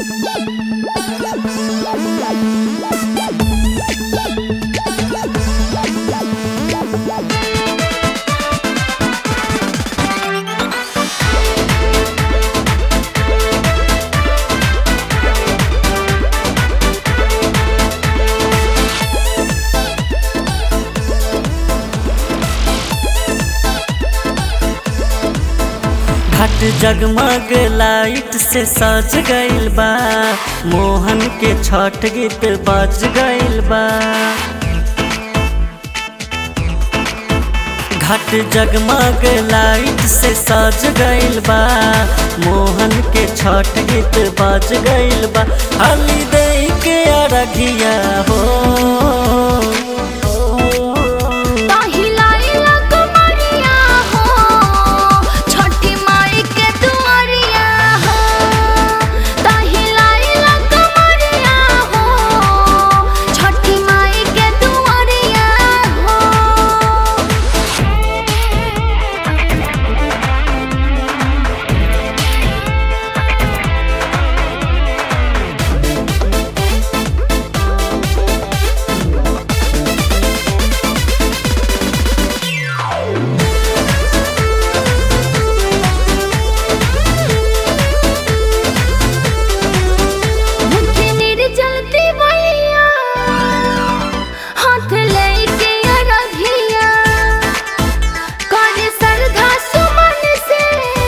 घाट जगमग लाइट से सज गइल बा मोहन के छठ गीत बज गइल बा घाट जगमग लाइट से सज गइल बा मोहन के छठ गीत बज गइल बा हली दे के अरघिया हो ताहिलाइला कुमारिया हो छठी माई के दुआरिया हो ताहिलाइला कुमारिया हो छठी माई के दुआरिया हो मुझे निर्जलती भैया हाथ लेके अरघिया करे श्रद्धा सुमन से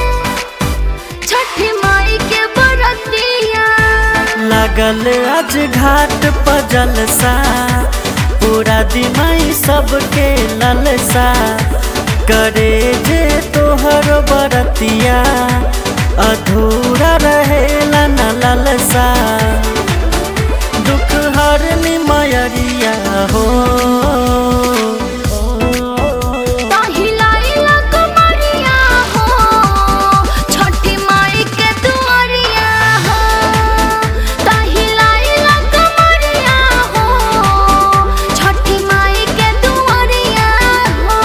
छठ माई के बरतिया लगल आज घाट पर जलसा पूरा दिमाई सबके ललसा करे जे तोहर बरतिया अधूरा रहेला न ललसा दुख हर निमयरिया हो ताहिलाइला कुमारिया हो छठी माई के दुआरिया हो ताहिलाइला कुमारिया हो छठी माई के दुआरिया हो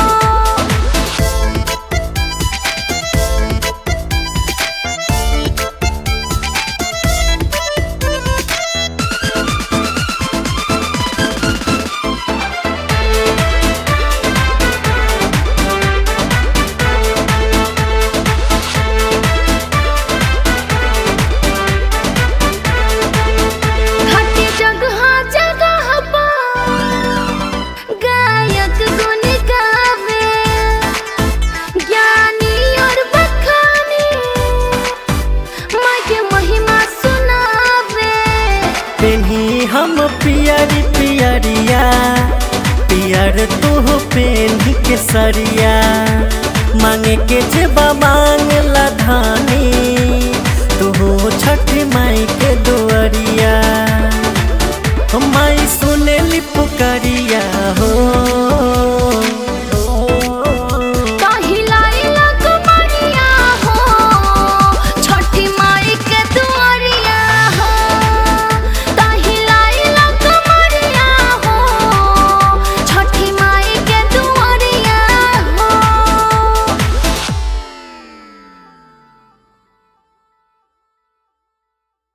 घाटी जगह जगह पर गायक गुन गावे ज्ञानी और बखानी माँ के महिमा सुनावे पेन्ही हम पियरी पियरिया पियर तू पेन्ही के सरिया मांगे के जेबा मांग ला धानी तू छठ माई के दो